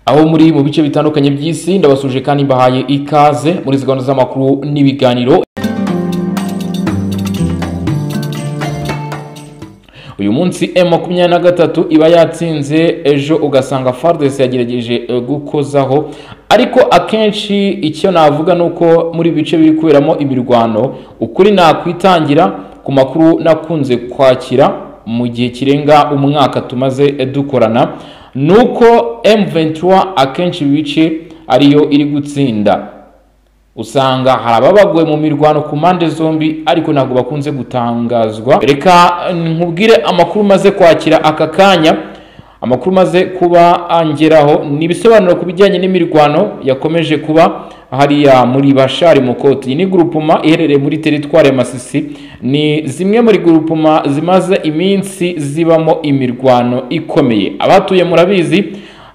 abo muri mu bice bitandukanye by'isi ndabasuje kandi mbahaye ikaze muri izi gahunda z'amakuru n'ibiganiro uyu munsi m makumyabiri na gatatu iba yatsinze ejo ugasanga fardes yagerageje gukozaho ariko akenshi icyo navuga ni uko muri bice biri kuberamo imirwano ukuri nakwitangira ku makuru nakunze kwakira mu gihe kirenga umwaka tumaze dukorana ni uko M23 akenshi ibice ariyo iri gutsinda usanga hari ababaguwe mu mirwano ku mpande zombi ariko ntabwo bakunze gutangazwa reka nkubwire amakuru maze kwakira aka kanya amakuru maze kuba angeraho ni ibisobanuro ku bijyanye n'imirwano yakomeje kuba hariya muri bashari mukoti iyi ni gurupuma iherereye muri teritwari ya masisi ni zimwe muri gurupuma zimaze iminsi zibamo imirwano ikomeye abahatuye murabizi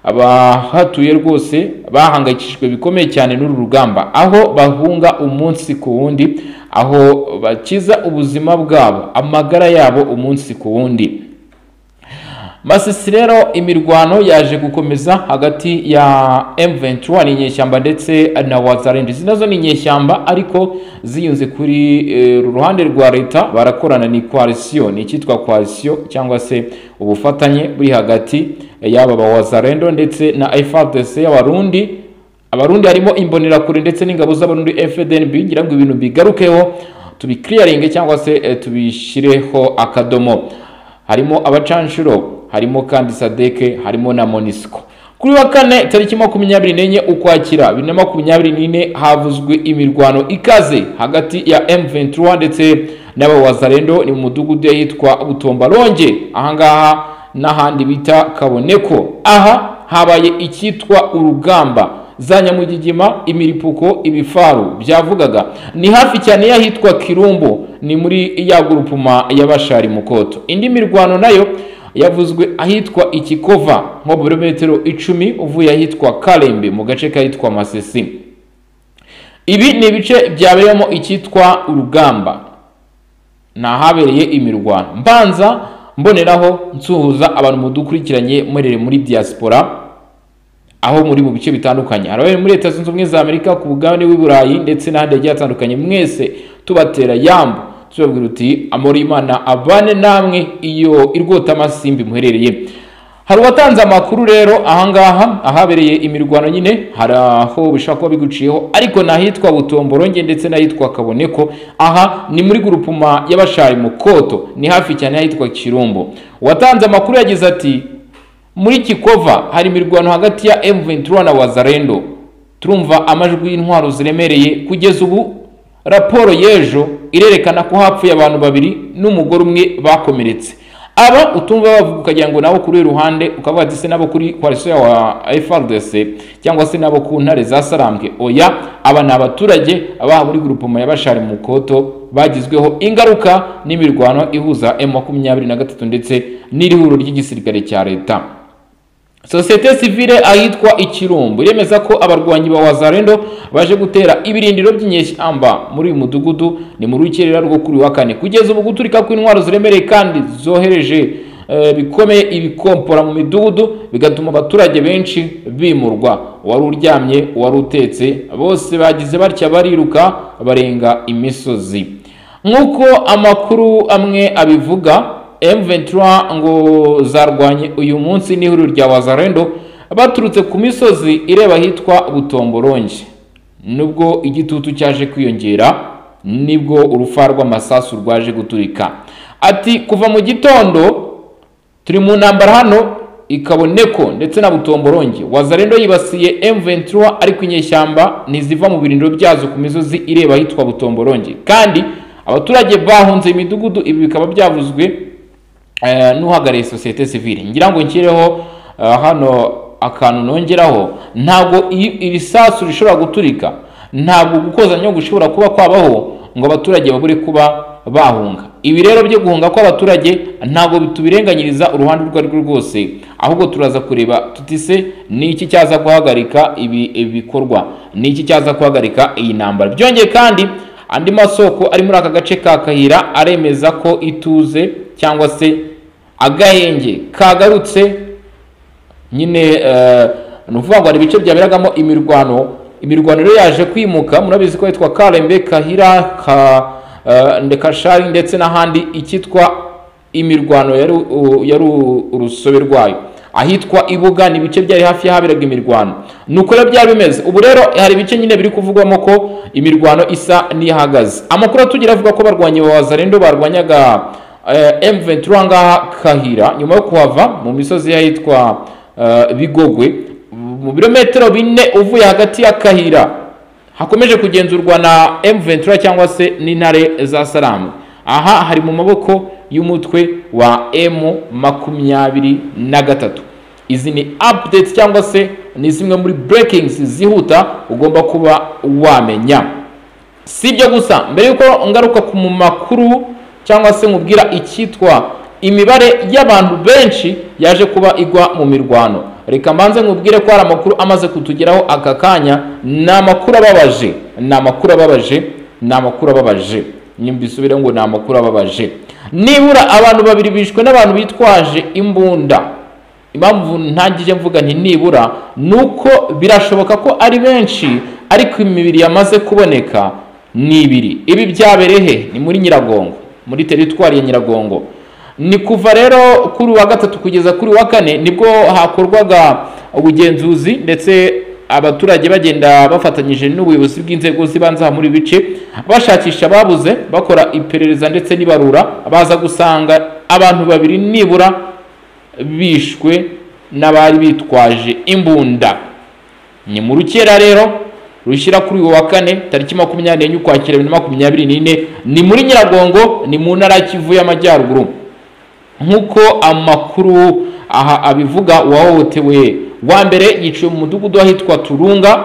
abahatuye rwose bahangayikishijwe bikomeye cyane n'uru rugamba aho bahunga umunsi ku wundi aho bakiza ubuzima bwabo amagara yabo umunsi ku wundi masisi rero imirwano yaje gukomeza hagati ya M23 ni inyeshyamba ndetse na Wazarindi izi nazo ni inyeshyamba ariko ziyunze kuri ruhande rwa leta barakorana ni coalition ni icyitwa coalition cyangwa se ubufatanye buri hagati yaba ba Wazarendo ndetse na FARDC y'abarundi abarundi harimo imbonerakure ndetse n'ingabo z'abarundi FDNB ngira ngo ibintu bigarukeho tubikliyaringe cyangwa se eh, tubishireho akadomo harimo abacanshuro harimo kandi sadeke harimo na monisco kuri wa kane tariki makumyabiri n'enye ukwakira bibiri na makumyabiri n'ine havuzwe imirwano ikaze hagati ya M23 ndetse n'abawazarendo ni mu mudugudu yitwa Butombaronge ahangaha n'ahandi bita kaboneko aha habaye icyitwa urugamba za nyamugigima imiripuko ibifaru byavugaga ni hafi cyane y'ahitwa kirumbu ni muri ya gurupuma y'abashari mukoto indi mirwano nayo yavuzwe ahitwa ikikova nko birometero icumi uvuye ahitwa karembe mu gace kahitwa masisi ibi ni ibice byabereyemo icyitwa urugamba ni ahabereye imirwano mbanza mboneraho nsuhuza abantu mudukurikiranye mwerere muri diaspora aho muri mu bice bitandukanye hari muri leta zunze ubumwe za amerika ku mugabane w'i burayi ndetse n'ahandi hagiye hatandukanye mwese tubatera yambu tubabwira uti amora imana abane namwe iyo irwota amasimbi muherereye hari uwatanze amakuru rero ahangaha ahabereye imirwano nyine hari aho bishobora kuba biguciyeho ariko n'ahitwa butomboronge ndetse n'ahitwa kaboneko aha ni muri gurupuma y'abashari mukoto ni hafi cyane y'ahitwa kirumbo uwatanze amakuru yagize ati muri kikova hari imirwano hagati ya M23 na Wazarendo turumva amajwi y'intwaro ziremereye kugeza ubu raporo y'ejo irerekana ko hapfuye abantu babiri n'umugore umwe bakomeretse aba utumva bavuga ukagira ngo nabo kuri ruhande ukavuga ati se nabo kuri coalition wa FRDC cyangwa se nabo ku ntare za Sarambwe oya aba ni abaturage abaha muri grupoma y'abashari mu koto bagizweho ingaruka n'imirwano ihuza M23 ndetse n'irihuriro ry'igisirikare cya leta sosiyete sivile ahitwa ikirumbu iremeza ko abarwanyi ba wazarendo baje gutera ibirindiro by'inyeshyamba muri uyu mudugudu ni mu rukerera rwo kuri wa kane kugeza ubu guturika kw'intwaro ziremereye kandi zohereje bikomeye ibikompora mu midugudu bigatuma abaturage benshi bimurwa uwari uryamye uwari utetse bose bagize batya bariruka barenga imisozi nk'uko amakuru amwe abivuga M23 ngo zarwanye uyu munsi n'ihuriro rya Wazarendo baturutse ku misozi ireba hitwa Butomboronge nubwo igitutu cyaje kwiyongera nibwo urufa rw'amasasu rwaje guturika ati kuva mu gitondo turi mu ntambara hano ikaboneko ndetse na butomboronge wazarendo yibasiye M23 ariko inyeshyamba ntiziva mu birindiro byazo ku misozi ireba hitwa butomboronge kandi abaturage bahunze imidugudu ibi bikaba byavuzwe n'uhagarariye sosiyete sivile ngira ngo nshyireho hano akantu nongeraho ntabwo ibisasu bishobora guturika ntabwo gukoza nyungwe gushobora kuba kwabaho ngo abaturage babure kuba bahunga ibi rero byo guhunga kw'abaturage ntabwo tubirenganyiriza uruhande urwo ari rwo rwose ahubwo turaza kureba tutise ni iki cyaza guhagarika ibi bikorwa ni iki cyaza guhagarika iyi ntambara byongeye kandi andi masoko ari muri aka gace ka kahira aremeza ko ituze cyangwa se agahenge kagarutse nyine ni ukuvuga ngo hari ibice byaberagamo imirwano imirwano rero yaje kwimuka murabizi ko hitwa karembe kahira ka eh, ndekashari ndetse n'ahandi ikitwa imirwano yari u- yari u- urusobe rwayo ahitwa ibuga ni ibice byari hafi y'ahaberaga imirwano ni uko rero byari bimeze ubu rero hari ibice nyine biri kuvugwamo ko imirwano isa n'ihagaze amakuru atugira avuga ko barwanya abazarendo barwanyaga eh, M23 ngaha kahira nyuma yo kuhava mu misozi y'ahitwa eh, bigogwe mu birometero bine uvuye hagati ya Kahira hakomeje kugenzurwa na M23 cyangwa se n'intare za Salamu aha hari mu maboko y'umutwe wa M makumyabiri na gatatu izi ni updates cyangwa se ni zimwe muri breakings zihuta ugomba kuba wamenya si ibyo gusa mbere y'uko ngaruka ku mu makuru cyangwa se nkubwira icyitwa imibare y'abantu benshi yaje kuba igwa mu mirwano reka mbanze nkubwire ko hari amakuru amaze kutugeraho aka kanya ni amakuru ababaje ni amakuru ababaje ni amakuru ababaje nyumbisubireho ngo ni amakuru ababaje nibura abantu babiri bishwe n'abantu bitwaje imbunda impamvu ntangije mvuga nti nibura ni uko birashoboka ko ari benshi ariko imibiri yamaze kuboneka ni ibiri ibi byabereye he ni muri nyiragongo muri teritwari ya nyiragongo ni kuva rero kuri uwa gatatu kugeza kuri uwa kane nibwo hakorwaga ubugenzuzi ndetse abaturage bagenda bafatanyije n'ubuyobozi bw'inzego z'ibanze aha muri ibi bice bashakisha ababuze bakora iperereza ndetse n'ibarura baza gusanga abantu babiri nibura bishwe n'abari bitwaje imbunda ni mu rukera rero rushyira kuri uyu wa kane tariki makumyabiri n'enye ukwakira bibiri na makumyabiri n'ine ni muri nyiragongo ni mu ntara ya kivu y'amajyaruguru nk'uko amakuru aha abivuga uwahohotewe wa mbere yiciwe mu mudugudu ahitwa turunga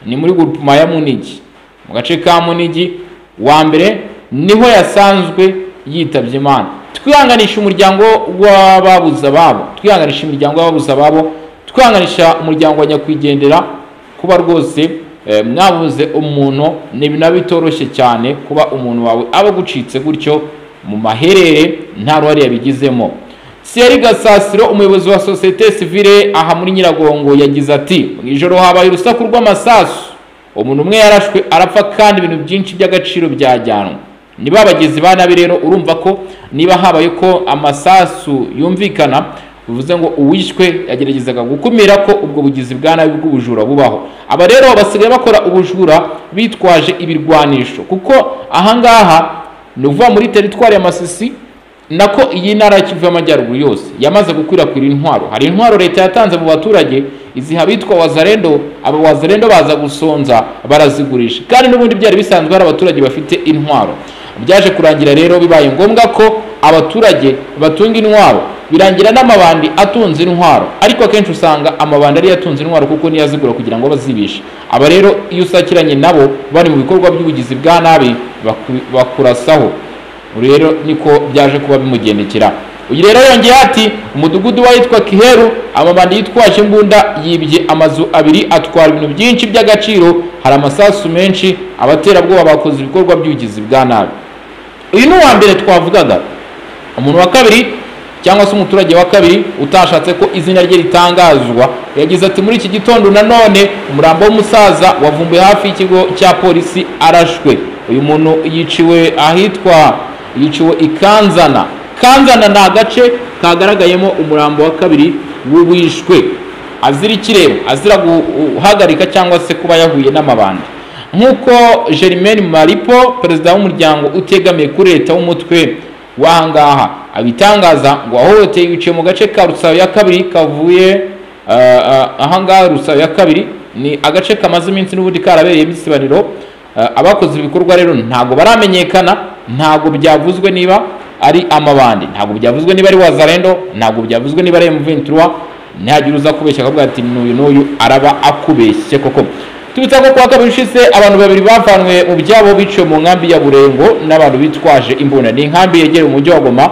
ni muri gurupuma ya munigi mu gace ka munigi wa mbere niho yasanzwe yitabye imana twihanganisha umuryango w'ababuze ababo twihanganisha imiryango y'ababuze ababo twihanganisha umuryango wa nyakwigendera kuba rwose eh, mwabuze umuntu ni ibintu bitoroshye cyane kuba umuntu wawe aba agucitse gutyo mu maherere nta ruhare yabigizemo Thierry Gasasiro umuyobozi wa sosiyete sivile aha muri Nyiragongo yagize ati mu ijoro habaye urusaku rw'amasasu umuntu umwe yarashwe arapfa kandi ibintu byinshi by'agaciro byajyanwe niba abagizi ba nabi rero urumva ko niba habaye ko amasasu yumvikana bivuze ngo uwishwe yageragezaga gukumira ko ubwo bugizi bwa nabi bw'ubujura bubaho aba rero basigaye bakora ubujura bitwaje ibirwanisho kuko ahangaha ni ukuvuga muri teritwari ya masisi nako iyi ntara ya kivu y'amajyaruguru yose yamaze gukwirakwira intwaro hari intwaro leta yatanze mu baturage iziha abitwa wazarendo aba wazarendo baza gusonza barazigurisha kandi n'ubundi byari bisanzwe hari abaturage bafite intwaro byaje kurangira rero bibaye ngombwa ko abaturage batunga intwaro birangira n'amabandi atunze intwaro ariko akenshi usanga amabandi ariyo atunze intwaro kuko niyo azigura kugira ngo bazibishe aba rero iyo usakiranye nabo bari mu bikorwa by'ubugizi bwa nabi baku- bakurasaho rero niko byaje kuba bimugendekera uyu rero yongeye ati umudugudu w'ahitwa kiheru amabandi yitwaje imbunda yibye amazu abiri atwara ibintu byinshi by'agaciro hari amasasu menshi abaterabwoba bakoze ibikorwa by'ubugizi bwa nabi uyu ni uwa mbere twavugaga umuntu wa kabiri cyangwa se umuturage wa kabiri utashatse ko izina rye ritangazwa yagize ati muri iki gitondo nanone umurambo w'umusaza wavumbuye hafi y'ikigo cya polisi arashwe uyu muntu yiciwe ahitwa yiciwe i kanzana kanzana ni agace kagaragayemo umurambo wa kabiri w'uwishwe azira ikirere azira guhagarika cyangwa se kuba yahuye n'amabandi nk'uko Germaine Maripo perezida w'umuryango utegamiye kuri leta w'umutwe w'ahangaha abitangaza ngo ahohoteye biciye mu gace ka Rusabo ya kabiri kavuye ah, ah, ahangaha Rusabo ya kabiri ni agace kamaze iminsi n'ubundi karabereye imisibaniro Ah, abakoze ibikorwa rero ntabwo baramenyekana ntabwo byavuzwe niba ari amabandi ntabwo byavuzwe niba ari wazarendo ntabwo byavuzwe niba ari M23 ntihagire uza kubeshya akavuga ati n'uyu n'uyu araba akubeshye koko tubita ko kuwa kabiri ushize abantu babiri bavanywe mu byabo biciwe mu nkambi ya burengo n'abantu bitwaje imbunda ni inkambi yegereye umujyi wa goma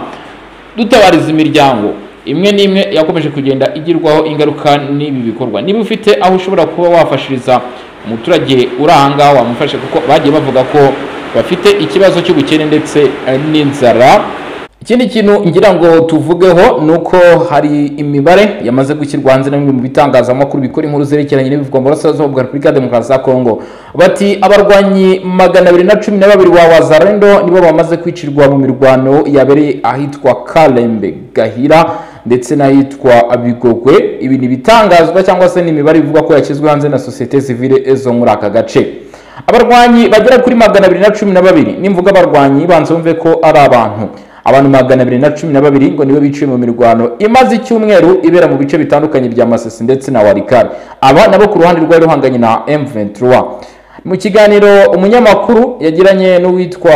dutabariza imiryango imwe n'imwe yakomeje kugenda igirwaho ingaruka n'ibi bikorwa niba ufite aho ushobora kuba wafashiriza umuturage uri ahangaha wamufashe kuko bagiye bavuga ko bafite ikibazo cy'ubukene ndetse eh, n'inzara ikindi kintu ngira ngo tuvugeho ni uko hari imibare yamaze gushyirwa hanze na bimwe mu bitangazamakuru bikora inkuru zerekeranye n'ibivugwa mu burasirazuba bwa repubulika ya demokarasi ya kongo bati abarwanyi magana abiri na cumi na babiri ba wazarendo nibo bamaze kwicirwa mu mirwano yabereye ahitwa karembe gahira ndetse n'ahitwa bigogwe ibi ni ibitangazwa cyangwa se ni imibare ivuga ko yashyizwe hanze na sosiyete sivile zo muri aka gace abarwanyi bagera kuri magana abiri na cumi na babiri nimvuga abarwanyi banze wumve ko ari abantu abantu magana abiri na cumi na babiri ngo nibo biciwe mu mirwano imaze icyumweru ibera mu bice bitandukanye bya masisi ndetse na warikari aba nabo ku ruhande rwari ruhanganye na M23 mu kiganiro umunyamakuru yagiranye n'uwitwa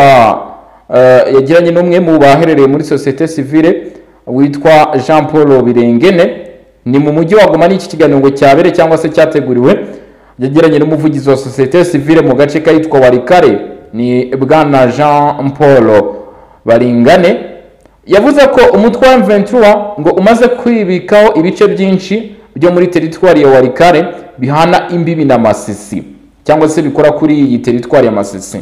eh, yagiranye n'umwe mu baherereye muri sosiyete sivile witwa Jean Paul Birengene ni mu mujyi wa Goma n'iki kiganiro ngo cyabere cyangwa se cyateguriwe yagiranye n'umuvugizi wa sosiyete sivile mu gace kahitwa warikare ni bwana Jean Paul baringane yavuze ko umutwe wa M23 ngo umaze kwibikaho ibice byinshi byo muri teritwari ya warikare bihana imbibi na masisi cyangwa se bikora kuri iyi teritwari ya masisi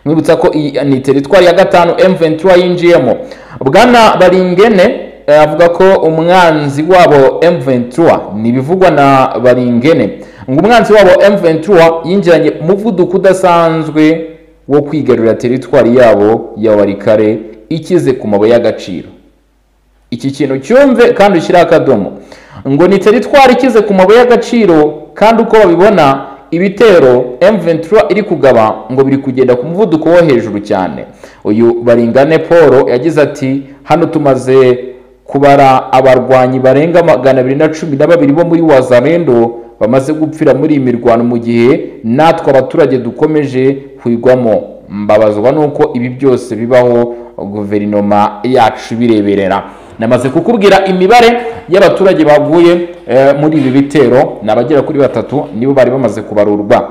mwibutsa ko iyi ni teritwari ya gatanu M23 yinjiyemo bwana baringene eh, avuga ko umwanzi wabo M23 ni ibivugwa na baringene ngo umwanzi wabo M23 yinjiranye umuvuduko udasanzwe wo kwigarurira teritwari yabo ya warikare ikize ku mabuye y'agaciro iki kintu cyumve kandi ushyire akadomo ngo ni teritwari ikize ku mabuye y'agaciro kandi uko babibona ibitero M23 iri kugaba ngo biri kugenda ku muvuduko wo hejuru cyane uyu baringane paul yagize ati hano tumaze kubara abarwanyi barenga magana abiri na cumi na babiri bo muri wazarendo bamaze gupfira muri iyi mirwano mu gihe natwe abaturage dukomeje kwigwamo mbabazwa n'uko ibi byose bibaho guverinoma yacu bireberera namaze kukubwira imibare y'abaturage baguye muri ibi bitero ni abagera kuri batatu nibo bari bamaze kubarurwa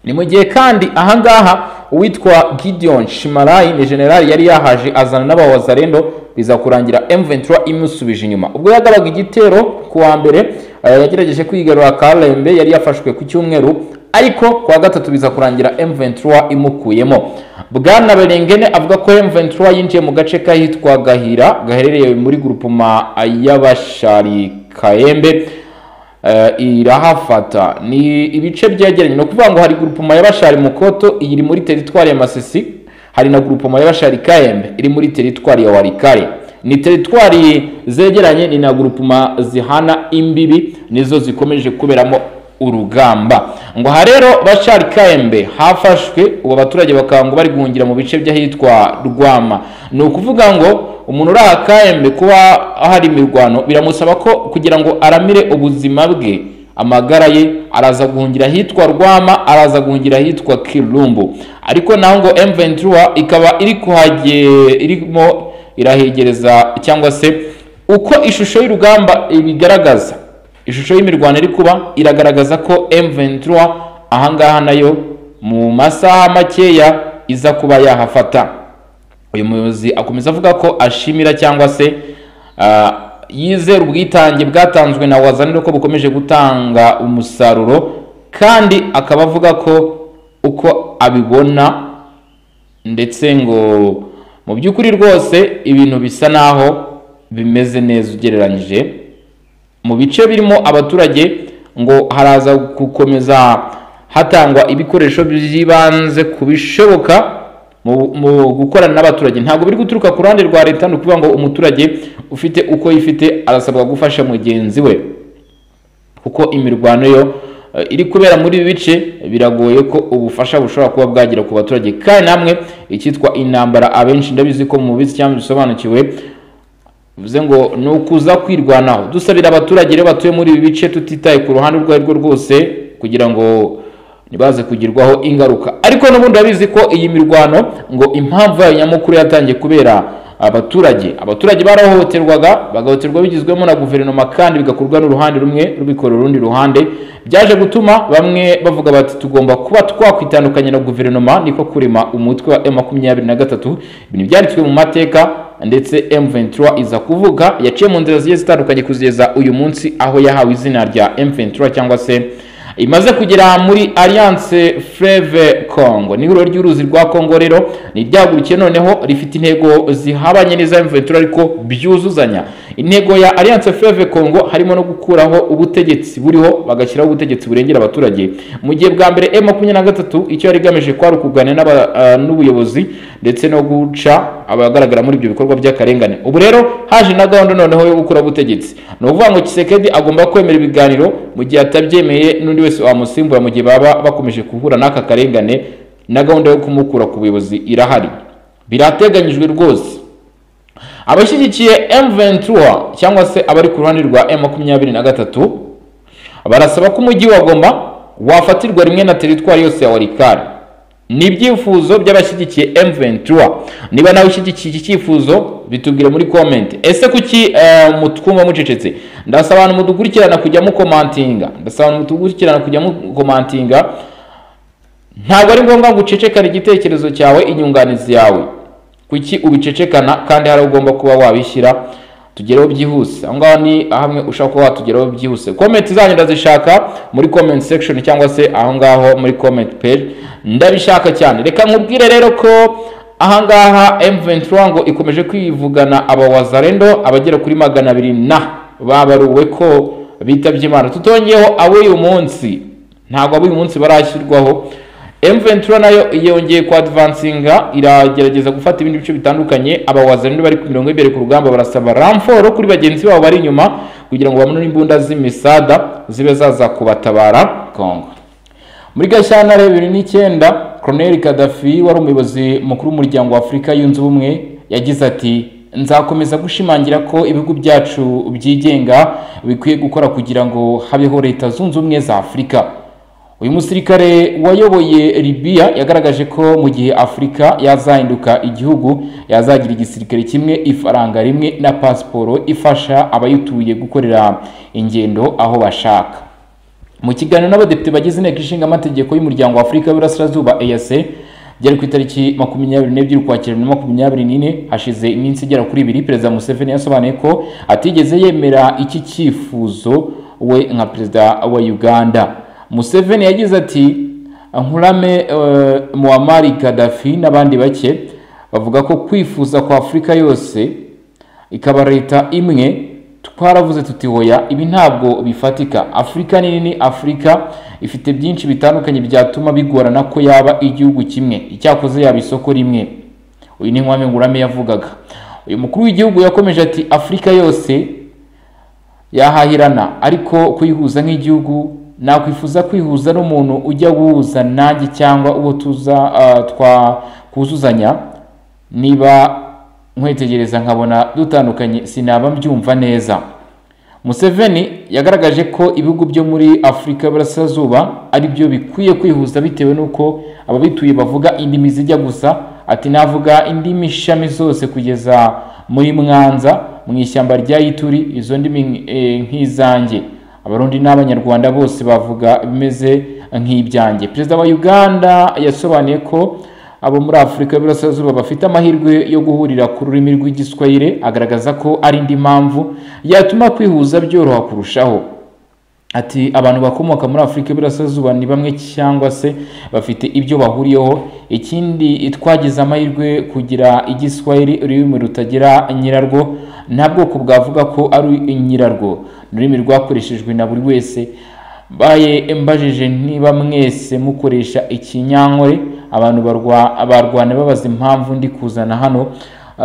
ni mu gihe kandi ahangaha uwitwa gideon shimarayi ni generali yari yahaje azana n'abawazarendo biza kurangira M23 imusubije inyuma ubwo yagabaga igitero ku wa mbere eh, yagerageje kwigarura Karembe yari yafashwe ku cyumweru ariko ku wa gatatu biza kurangira M23 imukuyemo bwana Berengene avuga ko M23 yinjiye mu gace kahitwa Gahira gaherereye muri grupuma y'abashari Kayembe irahafata ni ibice byegeranye ni ukuvuga ngo hari gurupoma y'abashari mukoto iyi iri muri teritwari ya masisi hari na gurupoma y'abashari kayembe iri muri teritwari ya warikare ni teritwari zegeranye ni na gurupoma zihana imbibi nizo zikomeje kuberamo urugamba ngo aha rero bashari kayembe hafashwe ubu abaturage bakaba ngo bari guhungira mu bice by'ahitwa rwama ni ukuvuga ngo umuntu uri aha kayembe kuba hari imirwano biramusaba ko kugira ngo aramire ubuzima bwe amagara ye araza guhungira ahitwa rwama araza guhungira ahitwa kirumbu ariko naho ngo M23 ikaba iri kuhage irimo irahegereza cyangwa se uko ishusho y'urugamba ibigaragaza ishusho y'imirwano iri kuba iragaragaza ko M23 ahangaha nayo mu masaha makeya iza kuba yahafata uyu muyobozi akomeza avuga ko ashimira cyangwa se yizera ubwitange bwatanzwe na wazaniro ko bukomeje gutanga umusaruro kandi akaba avuga ko uko abibona ndetse ngo mu by'ukuri rwose ibintu bisa naho bimeze neza ugereranyije mu bice birimo abaturage ngo haraza gukomeza hatangwa ibikoresho by'ibanze ku bishoboka mu gukorana n'abaturage ntabwo biri guturuka ku ruhande rwa leta ni ukuvuga ngo umuturage ufite uko yifite arasabwa gufasha mugenzi we kuko imirwano yo iri kubera muri ibi bice biragoye ko ubufasha bushobora kuba bwagera ku baturage kandi namwe icyitwa intambara abenshi ndabizi ko mubizi cyangwa bisobanukiwe bivuze ngo ni ukuza kwirwanaho dusabira abaturage rero batuye muri ibi bice tutitaye ku ruhande urwo ari rwo rwose kugira ngo ntibaze kugirwaho ingaruka ariko n'ubundi abizi ko iyi mirwano ngo impamvu yayo nyamukuru yatangiye kubera abaturage abaturage barahohoterwaga bagahoterwa bigizwemo na guverinoma kandi bigakorwa n'uruhande rumwe rubikora urundi ruhande byaje gutuma bamwe bavuga bati tugomba kuba twakwitandukanya na guverinoma niko kurema umutwe wa M makumyabiri na gatatu ibintu byanditswe mu mateka ndetse M23 iza kuvuga yaciye mu nzira zigiye zitandukanye kugeza uyu munsi aho yahawe izina rya M23 cyangwa se imaze kugera muri alliance fleve Congo n'ibiro ry'uruzi rwa Congo rero ni ryagurukiye noneho rifite intego zihabanye n'iza M23 ariko byuzuzanya intego ya Alliance Fleuve Congo harimo no gukuraho ubutegetsi buriho bagashyiraho ubutegetsi burengera abaturage mu gihe bwa mbere M23 icyo yari igamije kwari ukuganira n'aba- ah, n'ubuyobozi ndetse no guca abagaragara muri ibyo bikorwa by'akarengane ubu rero haje na gahunda noneho yo gukuraho ubutegetsi ni ukuvuga ngo Tshisekedi agomba kwemera ibiganiro mu gihe atabyemeye n'undi wese wamusimbura mu gihe baba bakomeje guhura n'aka karengane na gahunda yo kumukura ku buyobozi irahari birateganyijwe rwose abashyigikiye M23 cyangwa se abari ku ruhande rwa M23 barasaba ko umujyi wa Goma wafatirwa rimwe na teritwari yose ya Walikale ni ibyifuzo by'abashyigikiye M23 niba nawe ushyigikiye iki cyifuzo bitubwire muri comment ese kuki eh, mutwumva mucecetse ndasaba abantu mudukurikirana kujya mukomantinga ndasaba abantu mudukurikirana kujya mukomantinga ntabwo ari ngombwa ngo ucecekane igitekerezo cyawe inyunganizi yawe kuki ubicecekana kandi hari aho ugomba kuba wabishyira tugereho byihuse aho ngaho ni hamwe ushobora kuba watugeraho byihuse komenti zanyu ndazishaka muri comment section cyangwa se aho ngaho muri comment page ndabishaka cyane reka nkubwire rero ko aha ngaha M23 ngo ikomeje kwivugana aba wazarendo abagera kuri magana abiri na babaruwe ko bitabye Imana tutongeyeho ab'uyu munsi ntabwo ab'uyu munsi barashyirwaho M23 nayo yongeye kwa advancinga iragerageza gufata ibindi bice bitandukanye abawazarindi bari ku mirongo y'imbere ku rugamba barasaba ramforo kuri bagenzi babo bari inyuma kugira ngo babone n'imbunda z'imisada zibe zaza kubatabara Congo muri gashyantare bibiri n'icyenda Colonel Gaddafi wari umuyobozi mukuru w'umuryango wa Afurika yunze ubumwe yagize ati nzakomeza gushimangira ko ibihugu byacu byigenga bikwiye gukora kugira ngo habeho leta zunze ubumwe za Afurika uyu musirikare wayoboye Libya yagaragaje ko mu gihe Afurika yazahinduka igihugu yazagira igisirikare kimwe ifaranga rimwe na pasiporo ifasha abayituye gukorera ingendo aho bashaka mu kiganiro n'abadepite bagize inteko ishinga amategeko y'umuryango wa Afurika y'Iburasirazuba EAC byari ku itariki makumyabiri n'ebyiri ukwakira bibiri na makumyabiri n'ine hashize iminsi igera kuri ibiri perezida Museveni yasobanuye ko atigeze yemera iki cyifuzo we nka perezida wa Uganda Museveni yagize ati Nkurame eh, Muammar Gaddafi n'abandi bake bavuga ko kwifuza kwa Afurika yose ikaba leta imwe twaravuze tuti hoya ibi ntabwo bifatika Afurika ni nini Afurika ifite byinshi bitandukanye byatuma bigorana ko yaba igihugu kimwe icyakoze yaba isoko rimwe uyu ni Nkurame Nkurame yavugaga uyu mukuru w'igihugu yakomeje ati Afurika yose yahahirana ariko kuyihuza nk'igihugu nakwifuza kwihuza n'umuntu ujya wuza nanjye cyangwa uwo tuza ah, twa kuzuzanya niba nkwetegereza nkabona dutandukanye sinaba mbyumva neza Museveni yagaragaje ko ibihugu byo muri Afurika y'Iburasirazuba ari byo bikwiye kwihuza bitewe n'uko ababituye bavuga indimi zijya gusa ati navuga indimi shami zose kugeza muri Mwanza mu ishyamba rya Ituri izo ndimi eh, nk'izanjye abarundi n'abanyarwanda bose bavuga bimeze nk'ibyanjye perezida wa uganda yasobanuye ko abo muri afurika y'Iburasirazuba bafite amahirwe yo guhurira ku rurimi rw'igiswahili agaragaza ko ari indi mpamvu yatuma kwihuza byoroha kurushaho ati abantu bakomoka muri afurika y'Iburasirazuba ni bamwe cyangwa se bafite ibyo bahuriyeho ikindi twagize amahirwe kugira igiswahili ururimi rutagira nyirarwo nta bwoko bwavuga ko ari nyirarwo ni ururimi rwakoreshejwe na buri wese mbaye mbajije niba mwese mukoresha ikinyankore abantu barwa- barwana babaza impamvu ndi kuzana hano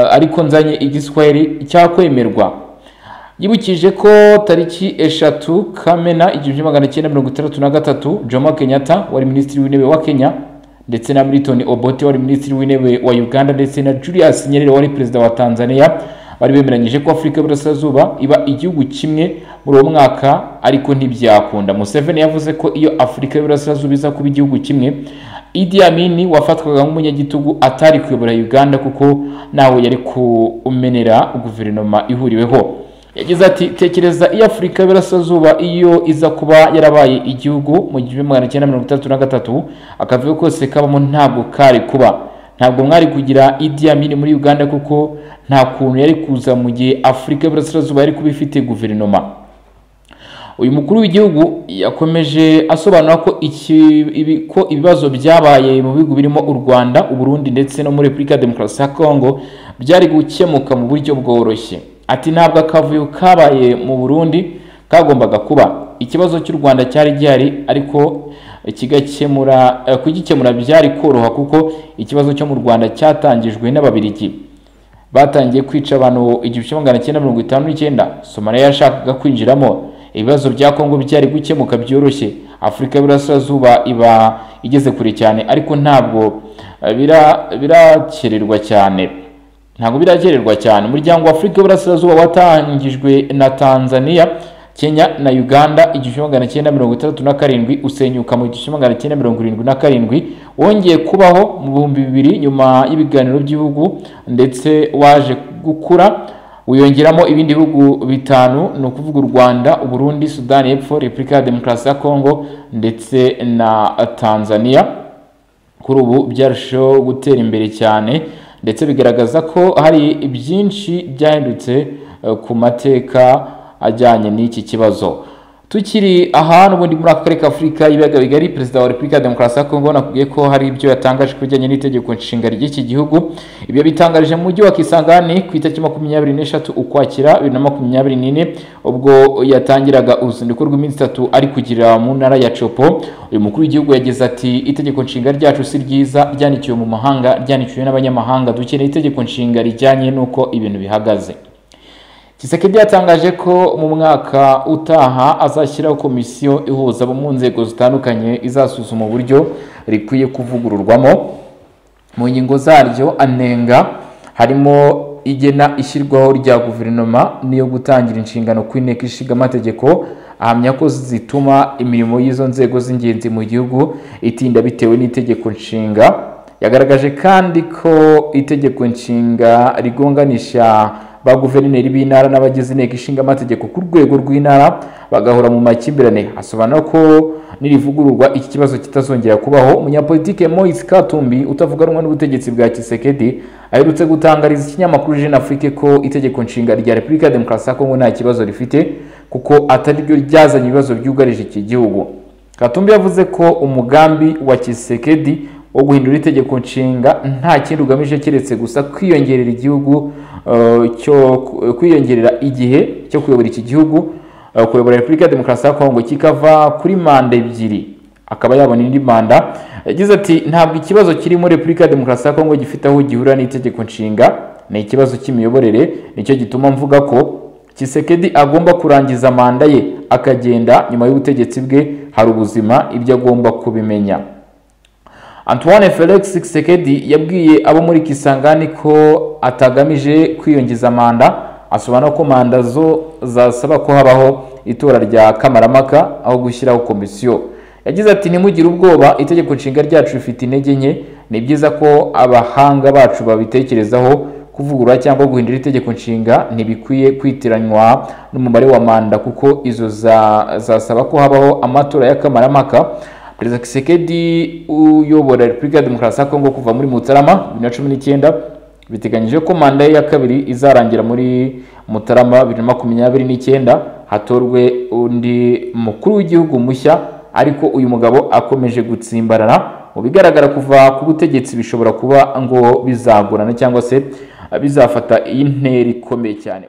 eh, ariko nzanye igiswahili cyakwemerwa yibukije ko tariki eshatu kamena igihumbi kimwe magana cyenda mirongo itandatu na gatatu jomo kenyatta wari minisitiri w'intebe wa kenya ndetse na milton obote wari minisitiri w'intebe wa uganda ndetse na julius nyerere wari perezida wa tanzania bari bemeranyije ko afurika y'uburasirazuba iba igihugu kimwe muri uwo mwaka ariko ntibyakunda museveni yavuze ko iyo afurika y'uburasirazuba iza kuba igihugu kimwe idi amini wafatwaga nk'umunyagitugu atari kuyobora uganda kuko ntawe yari kumenera guverinoma ihuriweho yagize ati tekereza iyo afurika y'Iburasirazuba iyo iza kuba yarabaye igihugu mu gihumbi magana cyenda mirongo itandatu na gatatu akavuyo kose kabamo ntabwo kari kuba ntabwo mwari kugira Idi Amin muri Uganda kuko nta kuntu yari kuza mu gihe Afurika y'Iburasirazuba yari kuba ifite guverinoma uyu mukuru w'igihugu yakomeje asobanura ko iki- ibi- ko ibibazo byabaye mu bihugu birimo u rwanda uburundi ndetse no muri repubulika ya demokarasi ya kongo byari gukemuka mu buryo bworoshye ati ntabwo akavuyo kabaye mu burundi kagombaga kuba ikibazo cy'u rwanda cyari gihari ariko kigakemura eh, kugikemura byari koroha kuko ikibazo cyo mu rwanda cyatangijwe n'ababirigi batangiye kwica abantu igihumbi kimwe magana cyenda mirongo itanu n'icyenda somaliya yashakaga kwinjiramo ibibazo bya kongo byari gukemuka byoroshye afurika y'uburasirazuba iba igeze kure cyane ariko ntabwo eh, bira- birakererwa cyane ntabwo biragererwa cyane umuryango wa afurika y'uburasirazuba watangijwe na tanzania kenya na uganda igihumbi magana cyenda mirongo itandatu na karindwi usenyuka mu gihumbi magana cyenda mirongo irindwi na karindwi wongeye kubaho mu bihumbi bibiri nyuma y'ibiganiro by'ibihugu ndetse waje gukura wiyongeramo ibindi bihugu bitanu ni ukuvuga u rwanda uburundi sudani y'epfo repubulika ya demokarasi ya kongo ndetse na tanzania kuri ubu byarushaho gutera imbere cyane ndetse bigaragaza ko hari byinshi byahindutse eh, ku mateka ajyanye n'iki kibazo tukiri ahantu ubundi muri aka karere ka afurika y'ibiyaga bigari perezida wa repubulika ya demokarasi ya kongo nakubwiye ko hari ibyo yatangaje ku bijyanye n'itegeko nshinga ry'iki gihugu ibyo bitangarije mu mujyi wa kisangani ku itariki makumyabiri n'eshatu ukwakira bibiri na makumyabiri n'ine ubwo yatangiraga uruzinduko rw'iminsi itatu ari kugira mu ntara ya copo uyu mukuru w'igihugu yagize ati itegeko nshinga ryacu si ryiza ryanikiwe mu mahanga ryanikiwe n'abanyamahanga dukeneye itegeko nshinga rijyanye n'uko ibintu bihagaze Tshisekedi yatangaje ko mu mwaka utaha azashyiraho komisiyo ihuza abo mu nzego zitandukanye izasuzuma uburyo rikwiye kuvugururwamo mu ngingo zaryo anenga harimo igena ishyirwaho rya guverinoma n'iyo gutangira inshingano ku inteko ishinga amategeko ahamya ko zituma imirimo y'izo nzego z'ingenzi mu gihugu itinda bitewe n'itegeko nshinga yagaragaje kandi ko itegeko nshinga rigonganisha ba guverineri b'intara n'abagize inteko ishinga amategeko ku rwego rw'intara bagahora mu makimbirane asobanura ko nirivugururwa iki kibazo kitazongera kubaho umunyapolitike Moise Katumbi utavuga rumwe n'ubutegetsi bwa Tshisekedi aherutse gutangariza ikinyamakuru Jeune Afrique ko itegeko nshinga rya Repubulika ya Demokarasi ya Kongo nta kibazo rifite kuko atari ryo ryazanye ibibazo byugarije iki gihugu Katumbi yavuze ko umugambi wa Tshisekedi wo guhindura itegeko nshinga nta kindi ugamije keretse gusa kwiyongerera igihugu eh, cyo kwiyongerera igihe cyo kuyobora iki gihugu eh, kuyobora Repubulika ya Demokarasi ya Kongo kikava kuri manda ebyiri akaba yabona indi manda yagize ati ntabwo ikibazo kirimo Repubulika ya Demokarasi ya Kongo gifite aho gihurira n'itegeko nshinga ni ikibazo cy'imiyoborere nicyo gituma mvuga ko Tshisekedi agomba kurangiza manda ye akagenda nyuma y'ubutegetsi bwe hari ubuzima ibyo agomba kubimenya Antoine Felix Tshisekedi yabwiye abo muri Kisangani ko atagamije kwiyongeza manda asobanura ko manda zo zasaba ko habaho itora rya kamaramaka aho gushyiraho komisiyo yagize ati ntimugire ubwoba itegeko nshinga ryacu rifite intege nke ni byiza ko abahanga bacu babitekerezaho kuvugurura cyangwa guhindura itegeko nshinga ntibikwiye kwitiranywa n'umubare wa manda kuko izo za- zasaba ko habaho amatora y'akamaramaka perezida Kisekedi uyobora repubulika ya demokarasi ya kongo kuva muri mutarama bibiri na cumi n'icyenda biteganyije ko manda ye ya kabiri izarangira muri mutarama bibiri na makumyabiri n'icyenda hatorwe undi mukuru w'igihugu mushya ariko uyu mugabo akomeje gutsimbarara mu bigaragara kuva ku butegetsi bishobora kuba ngo bizagorana cyangwa se bizafata iyi ntera ikomeye cyane